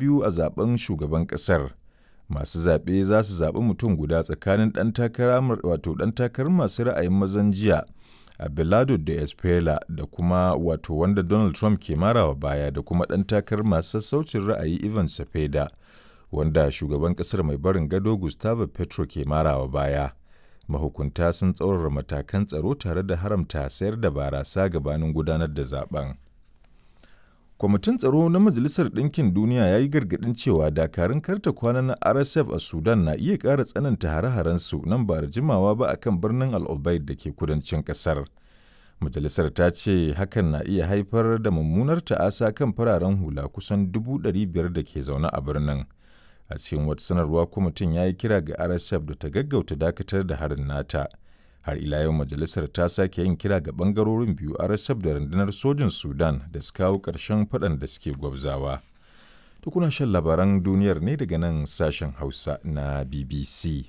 biyu a zaben shugaban ƙasar. Masu zaɓe za su zaɓi mutum guda tsakanin ɗan takara wato ɗan takarar masu ra'ayin mazan jiya Abelardo da Espela da kuma wato wanda Donald Trump ke marawa baya da kuma ɗan takarar masu sassaucin ra'ayi Ivan Cepeda wanda shugaban ƙasar mai barin gado Gustavo Petro ke marawa baya. Mahukunta sun tsaurara matakan tsaro tare da haramta sayar da barasa gabanin gudanar da zaben. Kwamitin Tsaro na Majalisar Ɗinkin Duniya ya yi gargaɗin cewa dakarun karta kwana na RSF a Sudan na iya ƙara tsananta hare-harensu nan ba da jimawa ba a kan birnin Al Obeid da ke kudancin ƙasar. Majalisar ta ce hakan na iya haifar da mummunar ta'asa kan fararen hula kusan dubu ɗari biyar da ke zaune a birnin. A cikin wata sanarwa kwamitin ya yi kira ga RSF da ta gaggauta dakatar da harin nata. har ila yau majalisar ta sake yin kira ga bangarorin biyu rsf da rundunar sojin sudan da su kawo ƙarshen faɗan da suke gwabzawa tukuna shan labaran duniyar ne daga nan sashen hausa na bbc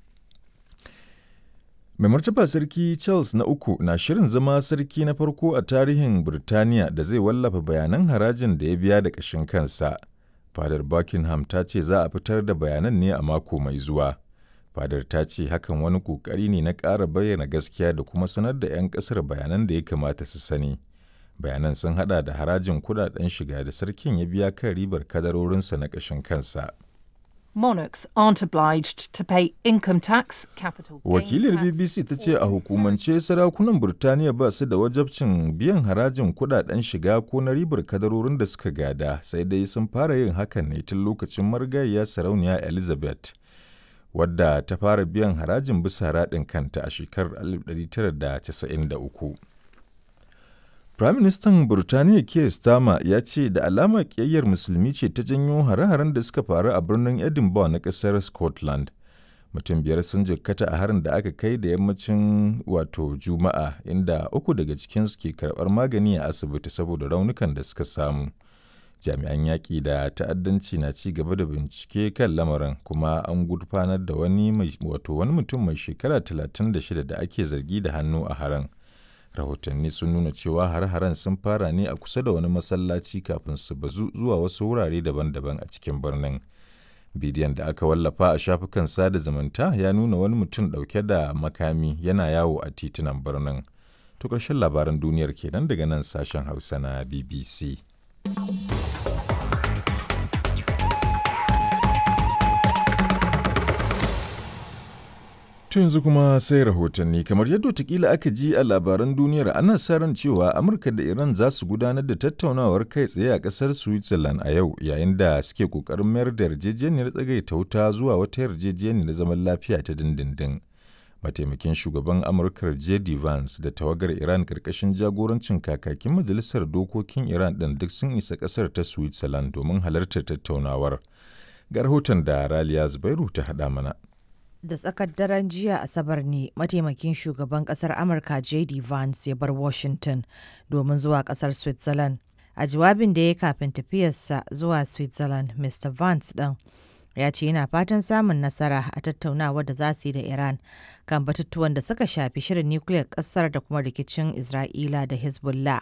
mai martaba sarki charles na uku na shirin zama sarki na farko a tarihin birtaniya da zai wallafa bayanan harajin da ya biya da ƙashin kansa fadar buckingham ta ce za a fitar da bayanan ne a mako mai zuwa fadar ta ce hakan wani kokari ne na ƙara bayyana gaskiya da kuma sanar da 'yan ƙasar bayanan da ya kamata su sani bayanan sun hada da harajin kudaden shiga da sarkin ya biya kan ribar kadarorinsa na ƙashin kansa Monarchs aren't obliged to pay income tax, capital Wakilar BBC ta ce a hukumance sarakunan Burtaniya ba su da wajabcin biyan harajin kudaden shiga ko na ribar kadarorin da suka gada sai dai sun fara yin hakan ne tun lokacin marigayya sarauniya Elizabeth. wadda ta fara biyan harajin bisa raɗin kanta a shekarar 1993. Firaministan Burtaniya Keir Starmer ya ce da alama ƙiyayyar musulmi ce ta janyo hare-haren da suka faru a birnin Edinburgh na ƙasar Scotland. Mutum biyar sun jikkata a harin da aka kai da yammacin wato Juma'a inda uku daga cikinsu ke karɓar magani a asibiti saboda raunukan da suka samu. jami'an yaƙi da ta'addanci na ci gaba da bincike kan lamarin kuma an gurfanar da wani wato wani mutum mai shekara 36 da ake zargi da hannu a haran rahotanni sun nuna cewa har-haren sun fara ne a kusa da wani masallaci kafin su bazu zuwa wasu wurare daban-daban a cikin birnin bidiyon da aka wallafa a shafukan sada zumunta ya nuna wani mutum ɗauke da makami yana yawo a titunan birnin to ƙarshen labaran duniyar kenan daga nan sashen hausa na bbc To yanzu kuma sai rahotanni kamar yadda watakila aka ji a labaran duniyar ana sa ran cewa Amurka da Iran za su gudanar da tattaunawar kai tsaye a ƙasar Switzerland a yau yayin da suke ƙoƙarin mayar da yarjejeniyar tsagaita wuta zuwa wata yarjejeniyar zaman lafiya ta dindindin. Mataimakin shugaban Amurka J.D. Vance da tawagar Iran ƙarƙashin jagorancin kakakin Majalisar Dokokin Iran ɗin duk sun isa ƙasar ta Switzerland domin halartar tattaunawar. Ga rahoton da Raliya Zubairu ta haɗa mana. da tsakar daren jiya asabar ne mataimakin shugaban kasar amurka jd vance ya bar washington domin zuwa kasar switzerland a jawabin da ya kafin tafiyarsa zuwa switzerland mr vance ɗin ya ce yana fatan samun nasara a tattaunawar da za su yi da iran kan batutuwan da suka shafi shirin nukiliyar kasar da kuma rikicin isra'ila da hezbollah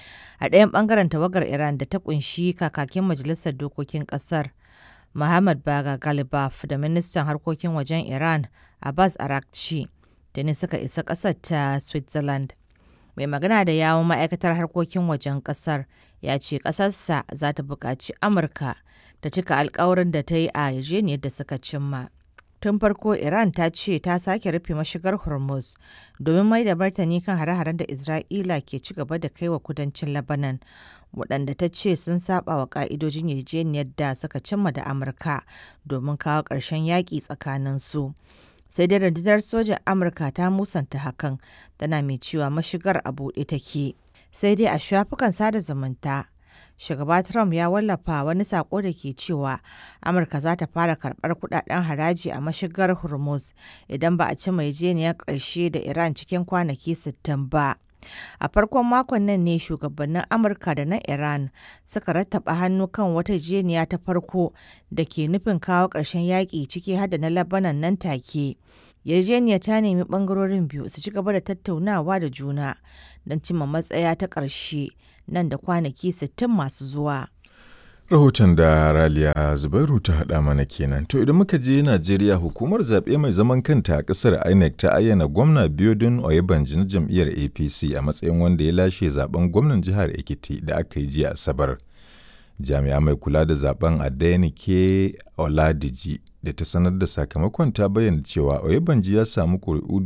a ɗayan ɓangaren tawagar iran da ta kunshi kakakin majalisar dokokin ƙasar Muhammad Baga Galibaf da ministan harkokin wajen Iran Abbas Arakci da ne suka isa ƙasar ta Switzerland. Mai magana da yawon ma'aikatar harkokin wajen ƙasar ya ce ƙasarsa za ta buƙaci Amurka ta cika alkawarin da ta yi a yarjejeniyar da suka cimma. Tun farko Iran ta ce ta sake rufe mashigar Hormuz domin mai da martani kan hare-haren da Isra'ila ke ci gaba da kai wa kudancin Lebanon. waɗanda ta ce sun saba wa ƙa'idojin yarjejeniyar da suka cimma da amurka domin kawo ƙarshen yaƙi tsakanin su sai dai rundunar sojan amurka ta musanta hakan tana mai cewa mashigar a buɗe take sai dai a shafukan sada zumunta shugaba trump ya wallafa wani sako da ke cewa amurka za ta fara karɓar kudaden haraji a mashigar hormuz idan ba a ci yarjejeniyar ƙarshe da iran cikin kwanaki 60 ba A farkon makon nan ne shugabannin Amurka da na Iran suka rattaba hannu kan wata jeniya ta farko da ke nufin kawo ƙarshen yaƙi ciki hada na Labanan nan take. Yarjeniya ta nemi ɓangarorin biyu su ci gaba da tattaunawa da juna don cimma matsaya ta ƙarshe nan da kwanaki 60 masu zuwa. Rahoton da Raliya Zubairu ta haɗa mana kenan. To idan muka je Najeriya hukumar zaɓe mai zaman kanta a ƙasar INEC ta ayyana gwamna Biodun Oyebanji na jam'iyyar APC a matsayin wanda ya lashe zaben gwamnan jihar Ekiti da aka yi jiya Asabar. Jami'a mai kula da zaben Adenike Oladiji da ta sanar da sakamakon ta bayyana cewa Oyebanji ya samu ƙuri'u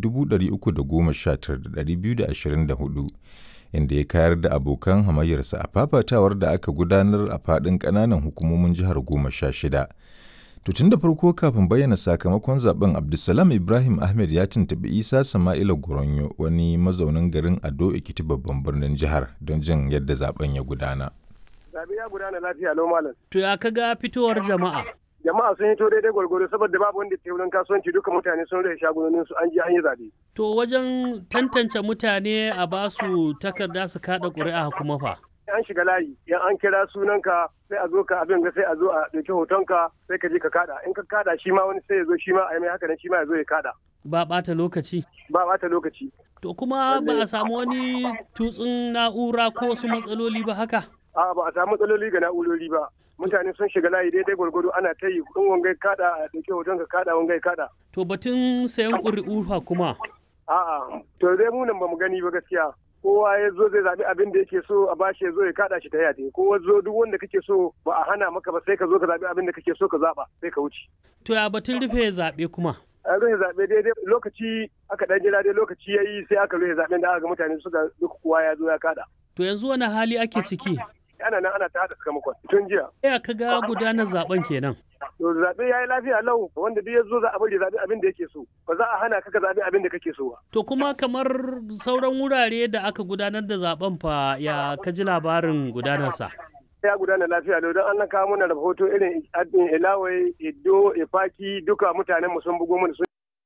319,224 inda ya kayar da abokan hamayyarsa a fafatawar da aka gudanar a faɗin ƙananan hukumomin jihar goma sha shida. To tun da farko kafin bayyana sakamakon zaben Abdulsalam Ibrahim Ahmed ya tuntuɓi Isa Sama'ila Goronyo wani mazaunin garin Ado Ekiti babban birnin jihar don jin yadda zaben ya gudana. Zabe ya gudana lafiya lau malam. To ya kaga fitowar jama'a? Jama'a sun hito daidai gwargwaro saboda babu wanda ke wurin kasuwanci duka mutane sun rage shagunonin su an je an yi zabe. To wajen tantance mutane a basu takarda su kada ƙuri'a kuma fa. An shiga layi, yan an kira sunanka sai a zo ka abin ga sai a zo a ɗauki hotonka sai ka je ka kada. In ka kada shi ma wani sai ya zo shi ma a yi mai haka nan shi ma ya zo ya kada. Ba ɓata lokaci. Ba ɓata lokaci. To kuma ba a samu wani tutsun na'ura ko wasu matsaloli ba haka? A'a ba a samu matsaloli ga na'urori ba. Mutane sun shiga layi daidai gwargwado ana ta yi in wangai kada a ɗauki hotonka kada wangai kada. To batun sayan ƙuri'u fa kuma. A'a, to dai mu nan ba mu gani ba gaskiya. Kowa ya zo zai zaɓi abin da yake so a bashi ya zo ya kaɗa shi ta yate. Kowa zo duk wanda kake so ba a hana maka ba sai ka zo ka zaɓi abin da kake so ka zaɓa sai ka wuce. To ya batun rufe zaɓe kuma. A rufe zaɓe daidai lokaci aka ɗan jira dai lokaci ya yi sai aka rufe zaɓen da aka ga mutane suka duk kowa ya zo ya kaɗa. To yanzu wani hali ake ciki? Ana nan ana ta haɗa sakamakon tun jiya. Ya kaga gudanar zaben kenan. To zaɓe ya yi lafiya lau wanda duk ya zo za a bari zaɓi abin da yake so ba za a hana ka ka zaɓi abin da kake so ba. To kuma kamar sauran wurare da aka gudanar da zaben fa ya ka ji labarin gudanarsa. Ya gudana lafiya lau don an kawo mana rahoto irin Ilawai, Edo, Efaki duka mutanen mu sun bugo mana sun.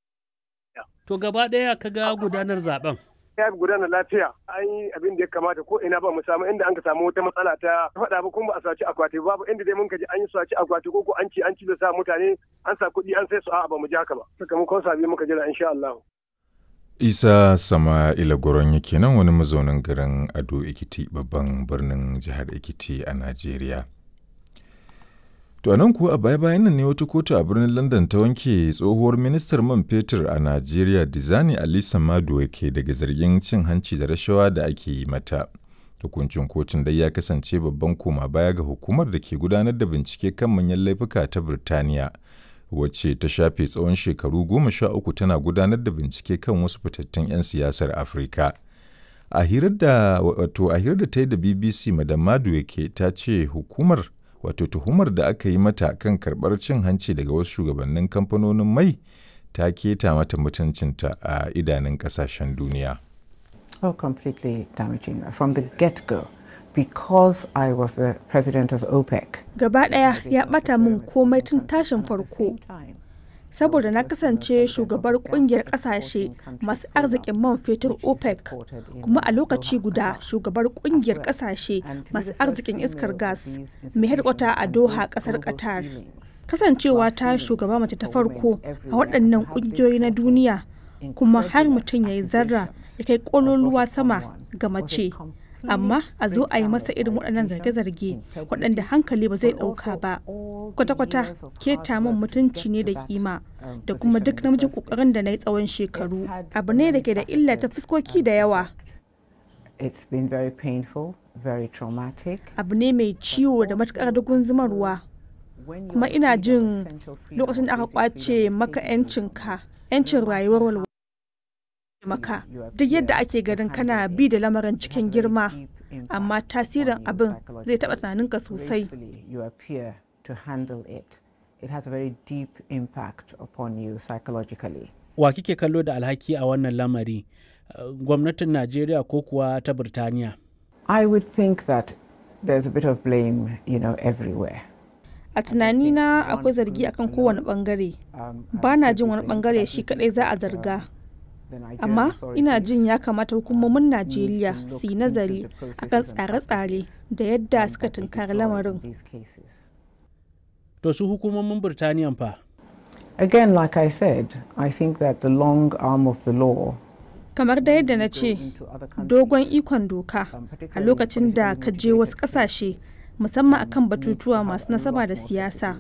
To gaba ɗaya ka ga gudanar zaben. ya gudana lafiya an yi abin da ya kamata ko ina ba mu samu inda an ka samu wata matsala ta faɗa ba kuma ba a saci akwati babu inda dai mun ka ji an yi saci akwati ko ko an ci an ci da sa mutane an sa kuɗi an sai su a'a ba mu ji haka ba sakamakon sabi muka jira insha Allah. Isa Sama'ila Goron yake nan wani mazaunin garin Ado Ekiti babban birnin jihar Ekiti a Najeriya. To a nan kuwa a baya-bayan nan ne wata kotu a birnin London ta wanke tsohuwar ministar man fetur a Najeriya Dizani Alisa Maduwa ke daga zargin cin hanci da rashawa da ake yi mata. Hukuncin kotun dai ya kasance babban koma baya ga hukumar da ke gudanar da bincike kan manyan laifuka ta Birtaniya, wacce ta shafe tsawon shekaru goma sha uku tana gudanar da bincike kan wasu fitattun 'yan siyasar Afirka. A hirar da wato a hirar da ta yi da BBC Madam Maduwa ke ta ce hukumar wato tuhumar da aka yi mata kan karɓar cin hanci daga wasu shugabannin kamfanonin mai ta keta mata mutuncinta a idanun ƙasashen duniya. Oh, completely damaging from the get-go because I was the president of OPEC. Gaba ɗaya ya ɓata min komai tun tashin farko. Saboda na kasance shugabar kungiyar kasashe masu arzikin man fetur OPEC kuma a lokaci guda shugabar kungiyar kasashe masu arzikin iskar gas mai harkwata a Doha kasar Qatar. Kasancewa ta shugaba mace ta farko a waɗannan ƙungiyoyi na duniya kuma har mutum ya yi zarra ya kai ƙololuwa sama ga mace. amma a zo a yi masa irin waɗannan zarge-zarge waɗanda hankali ba zai ɗauka ba kwata-kwata keta min mutunci ne da kima da kuma duk namijin ƙoƙarin da na yi tsawon shekaru abu ne da ke da illa ta fuskoki da yawa abu ne mai ciwo da matuƙar dugun zumarwa kuma ina jin lokacin da aka kwace maka 'yancinka 'yancin rayuwar walwala maka duk yadda ake ganin kana bi da lamarin cikin girma amma tasirin abin zai taɓa tunaninka sosai wa kike kallo da alhaki a wannan lamari gwamnatin najeriya ko kuwa ta birtaniya i would think that there's a bit of blame you know everywhere a tunanina akwai zargi akan kowane bangare ba na jin wani bangare shi kadai za a zarga amma ina jin ya kamata hukumomin najeriya su yi nazari akan tsare-tsare da yadda suka tunkari lamarin to su hukumomin birtaniya fa again like i said i think that the long arm of the law kamar da yadda na ce dogon ikon doka a lokacin da ka je wasu ƙasashe musamman akan batutuwa masu nasaba da siyasa